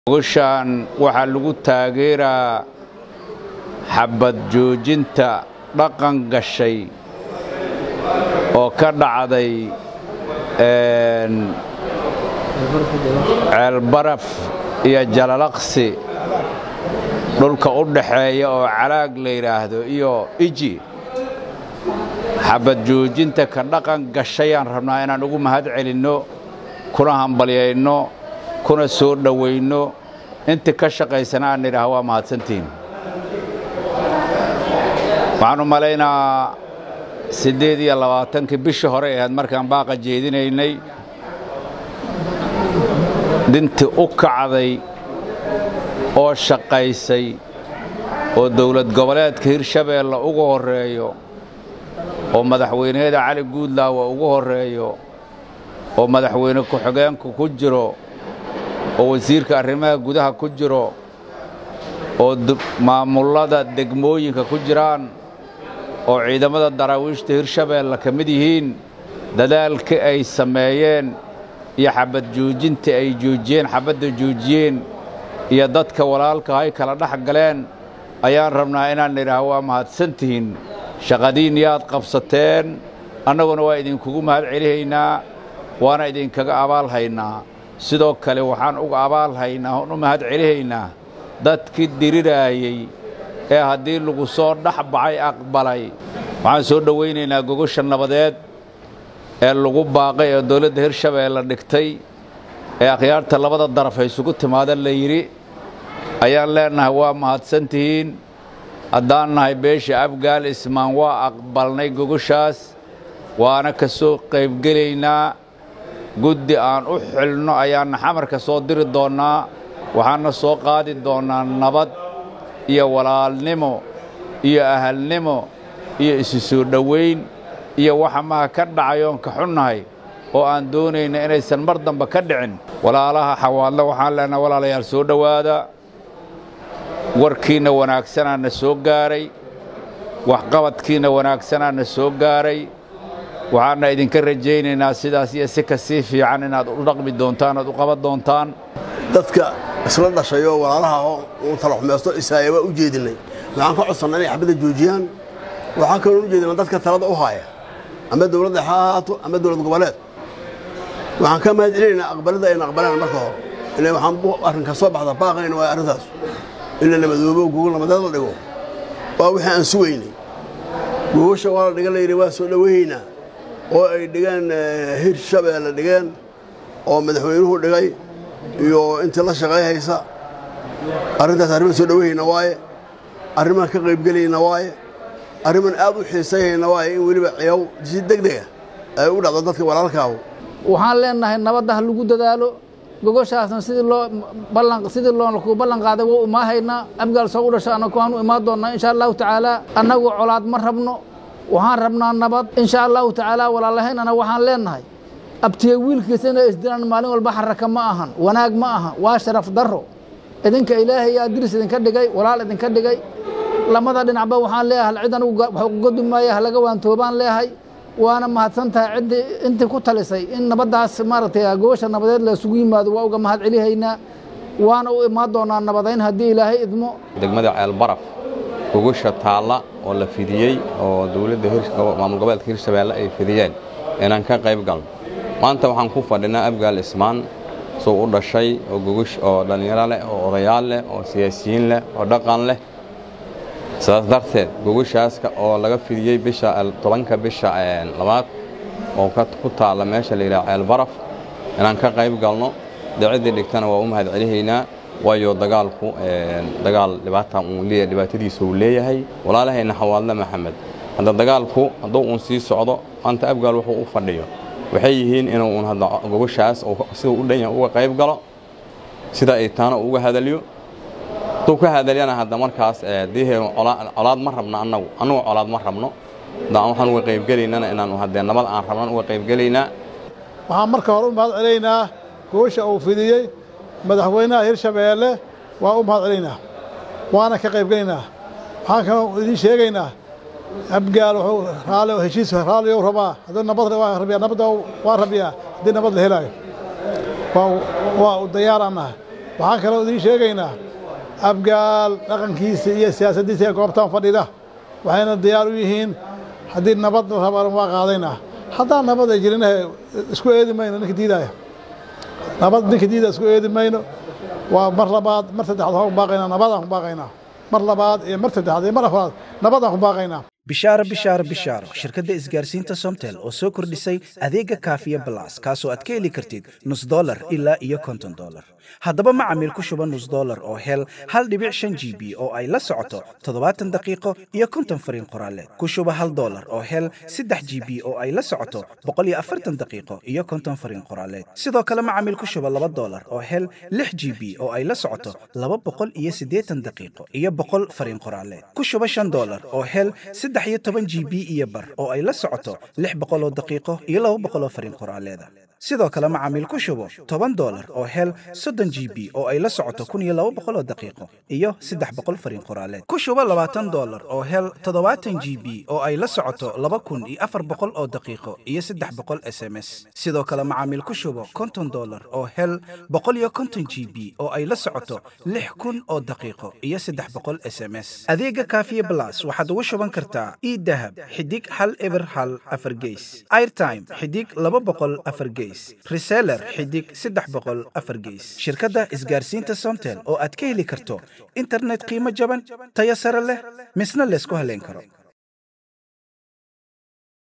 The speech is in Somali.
goshaan waxaa lagu taageeraa xabad joojinta dhaqan gashay oo ka dhacday ceelbaraf iyo jalalaqsi dhulka u dhaxeeya oo calaag la yidhaahdo iyo iji xabad joojinta ka dhaqan gashayaan rabnaa inaan ugu mahad celinno kuna hambalyayno kuna soo dhowaynno inta ka shaqaysana aan nidhaah waa mahadsantihiin waxaan u malaynaa siddeed iyo labaatankii bishii hore ahayd markaan baaqa jeedinaynay dintii u kacday oo shaqaysay oo dawlad goboleedka hirshabeelle ugu horreeyo oo madaxweyneyada cali guudlaawa ugu horreeyo oo madaxweyne ku-xigeenku ku jiro oo wasiirka arrimaha gudaha ku jiro oo maamullada degmooyinka ku jiraan oo ciidamada daraawiishta hirshabeelle ka mid yihiin dadaalkii ay sameeyeen iyo xabad joojintii ay joojiyeen xabadda joojiyeen iyo dadka walaalka ay kala dhex galeen ayaan rabnaa inaan nidhaah waa mahadsantihiin shaqadiin yaad qabsateen annaguna waa idinkugu mahad celihaynaa waana idinkaga abaal haynaa sidoo kale waxaan uga abaal haynaa oon u mahad celihaynaa dadkii diriraayey ee haddii lagu soo dhex baxay aqbalay waxaan soo dhowaynaynaa gogosha nabadeed ee lagu baaqay ee dawladda hirshabeelle dhigtay ee akhyaarta labada daraf ay isugu timaada la yidhi ayaan leennahay waa mahadsantihiin haddaan nahay beesha afgaal ismaan waa aqbalnay gogoshaas waana ka soo qaybgelaynaa guddi aan u xilno ayaanna xamarka soo diri doonnaa waxaanna soo qaadi doonnaa nabad iyo walaalnimo iyo ahalnimo iyo isu soo dhowayn iyo waxa maha ka dhacay oon ka xunnahay oo aan doonayna inaysan mar dambe ka dhicin walaalaha xawaadle waxaan leenaha walaalayaal soo dhowaada warkiinna wanaagsanaa na soo gaaray waxqabadkiinna wanaagsanaa na soo gaaray waxaana idinka rajaynaynaa sidaas iyo si ka sii fiican inaad u dhaqmi doontaan oad u qaban doontaan dadka isla dhashayoo walaalaha uu talaxumaysto isaaya waa u jeedinnay waxaan ka codsannaa inay xabadda joojiyaan waxaan kaloo u jeedinaa dadka talada u haaya ama dawladda ha ahaato ama dawlad goboleed waxaan ka mahad celinaynaa aqbalada ayna aqbalaan marka hore ila waxaan arrinka soo baxda baaqayna waa arrintaas in la nabadoobo gogol nabadeed la dhigo waa wixii aan sugaynay gogosha waa la dhigan layidhi waa soo dhowahaynaa oo ay dhigeen hirshabeelle dhigeen oo madaxweynuhu dhigay iyo intii la shaqay haysa arrintaas arrimaan soo dhowahayna waaye arrimaan ka qaybgelayna waaye arrimaan aad u xiisayhayna waaye in weliba ciyaw si degdega ay u dhacdo dadka walaalkaahu waxaan leennahay nabadda ha lagu dadaalo gogoshaasna sidii loo ballan sidii loo ballan qaaday waa imaahaynaa abgaal soo u dhasha annagu waan u imaan doonnaa insha allahu tacaala annagu colaad ma rabno waxaan rabnaa nabad insha allahu tacaala walaalahaynana waxaan leennahay abtiye wiilkiisa inay isdilaan maalin walba xaraka ma ahan wanaag ma aha waa sharaf darro idinka ilaahay yaa diris idinka dhigay walaal idinka dhigay lamada dhinacba waxaan leeyahay cid anigu wax uga maaya halaga waantoobaan leeyahay waana mahadsan tahay ciddii intii ku talisay in nabaddaas maaragtay gogosha nabadeed la isugu yimaado waa uga mahad celihaynaa waana u imaan doonaa nabadayn haddii ilaahay idmo degmada ceelbaraf gogosha taalla oo la fidiyey oo dawladda maamul goboleedka hirshabeelle ay fidiyeen inaan ka qayb galno maanta waxaan ku fadhinaa abgaal ismaan suu u dhashay oo gogosh oo dhallinyaro leh oo odayaal leh oo siyaasiyiin leh oo dhaqan leh sidaas darteed gogoshaas oo laga fidiyey bisha tobanka bisha labaad oo ku taalla meesha la yidhaha ceelbaraf inaan ka qayb galno dee ciddii dhigtana waa u mahad celihaynaa waayo dagaalku dagaal dhibaata uu leeyahay dhibaatadiisa uu leeyahay walaalahayna xawaadle maxamed hadda dagaalku hadduu uun sii socdo maanta abgaal wuxuu u fadhiyo waxay yihiin inuu uun hadda gogoshaas siduu u dhan yahay uga qayb galo sida ay taana uga hadaliyo hadduu ka hadalyana hadda markaas dihe colaad ma rabno annagu annagu colaad ma rabno haddaan waxaan uga qaybgelaynana inaanu haddee nabad aan rabnan uga qaybgelaynaa waxaan marka hore u mahad celaynaa gogosha uu fidiyey madaxweynaha hirshabeelle waa u mahad celaynaa waana ka qaybgelaynaa waxaan kaloo idiin sheegaynaa abgaal wuxuu raali heshiis raaliyow rabaa hadduu nabad waa rabiyaa nabadda waa rabiyaa haddii nabad la helaayo waa waa u diyaaraan nahay waxaan kaloo idiin sheegaynaa abgaal dhaqankiisa iyo siyaasaddiisa ee goobtan fadhida waxayna diyaar u yihiin haddii nabad la rabana waa qaadaynaa haddaan nabad ay jirin isku eedi mayno ninka diidaya nabad ninka diidaya isku eedi mayno waa mar labaad mar saddexaad waxaan ku baaqaynaa nabadaan ku baaqaynaa mar labaad iyo mar saddexaad iyo mar afraad nabadaan ku baaqaynaa bishaaro bishaaro bishaaro shirkadda isgaarsiinta somtel oo soo kordhisay adeega kaafiya balas kaasoo aad ka heli kartid nus dolar ilaa iyo konton dolar haddaba macamiil ku shuba nus dolar oo hel hal dhibic shan g b oo ay la socoto toddobaatan daqiiqo iyo konton fariin qoraaleed ku shuba hal dolar oo hel saddex g b oo ay la socoto boqol iyo afartan daqiiqo iyo konton fariin qoraaleed sidoo kale macamiil ku shuba laba dolar oo hel lix g b oo ay la socoto laba boqol iyo siddeetan daqiiqo iyo boqol fariin qoraaleed ku shuba shan dolar oo hel saddex iyo toban g b iyo bar oo ay la socoto lix boqol oo daqiiqo iyo laba boqol oo fariin qoraaleeda sidoo kale macaamiil ku shubo toban dolar oo hel soddon g b oo ay la socoto kun iyo laba boqol oo daqiiqo iyo saddex boqol fariin qoraaleed ku shubo labaatan dolar oo hel toddobaatan g b oo ay la socoto laba kun iyo afar boqol oo daqiiqo iyo saddex boqol s m s sidoo kale macaamiil ku shubo konton dolar oo hel boqol iyo konton g b oo ay la socoto lix kun oo daqiiqo iyo saddex boqol s m s adeega kaafiye blas waxaad ugu shuban kartaa idahab xidig hal eber hal afar geys airtime xidig laba boqol afar geys reseller xidig saddex boqol afar geys shirkadda isgaarsiinta somtel oo aad ka heli karto internet qiimo jaban tayo sare leh misna laysku haleyn karo